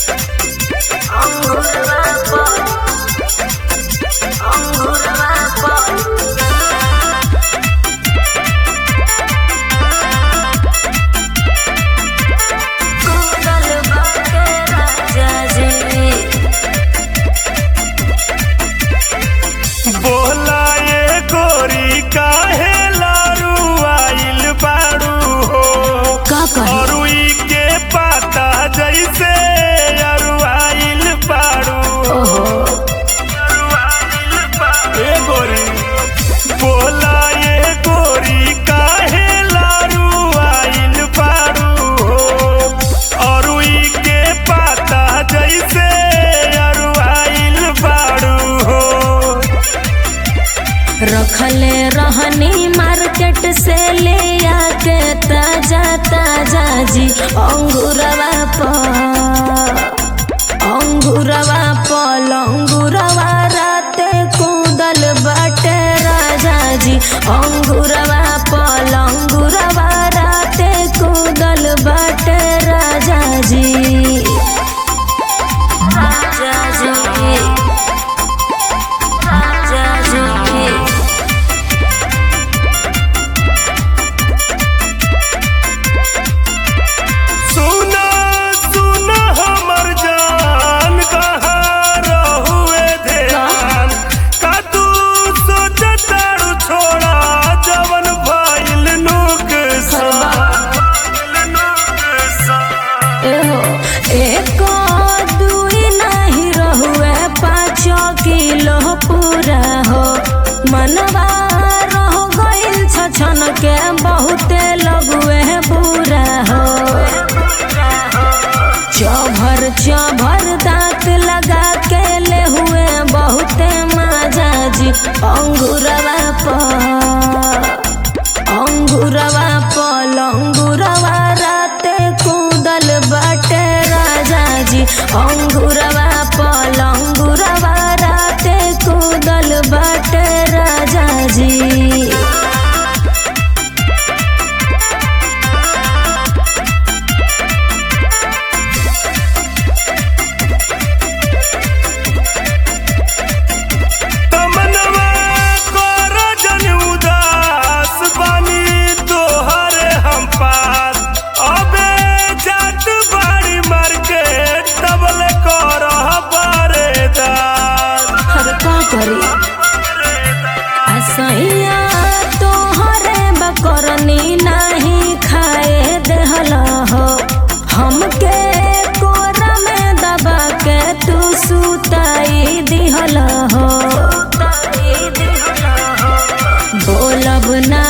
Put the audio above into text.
अंगूरवा पर अंगूरवा पर कूदल बाटे राजा जी बोला ये गोरी काहे लारू आइल बाड़ू हो का कही अरुई के पाता जैसे अरुआइल बाड़ू ओहो अरुआइल बाड़ू। ए गोरी बोला ये गोरी काहे लारू आइल बाड़ू हो अरुई के पाता जैसे अरुआइल बाड़ू हो रखले रहनी मार्केट से ले आके ताजा ताजा जी अंगूरवा पर अंगूरवा पल अंगूरवा राते कूदल बाटे राजा जी अंगूरवा पल अंगूरवा राते कूदल बाटे राजा जी राजा जी राजा जी सुना सुना हमर जान कहाँ रहुए ध्यान का तू सोचतारू छोड़ा जवन भइल नुकसान नुकसान एहो एक दुई नहीं रहुए पाँच किलो पूरा हो मनवा रह गइल छछन के बहुते लगुए बुरा हो चभर चभर दांत लगा के ले हुए बहुते मजा जी अंगूरवा पर अंगूरवा पल अंगूरवा राते कूदल बाटे राजा जी अंगूरवा पल अंगूरवा राते कूदल बाटे राजा जी तमनवा कर जन उदास बानी तोहरे हम पास अबे जात बाड़ी मार्केट तबले कर बरेदार हर का करी असैया तोहरे बकरनी नहीं खाए देहल हो हमके कोरा में दबा के तू सुताई दिहल हो बोलब ना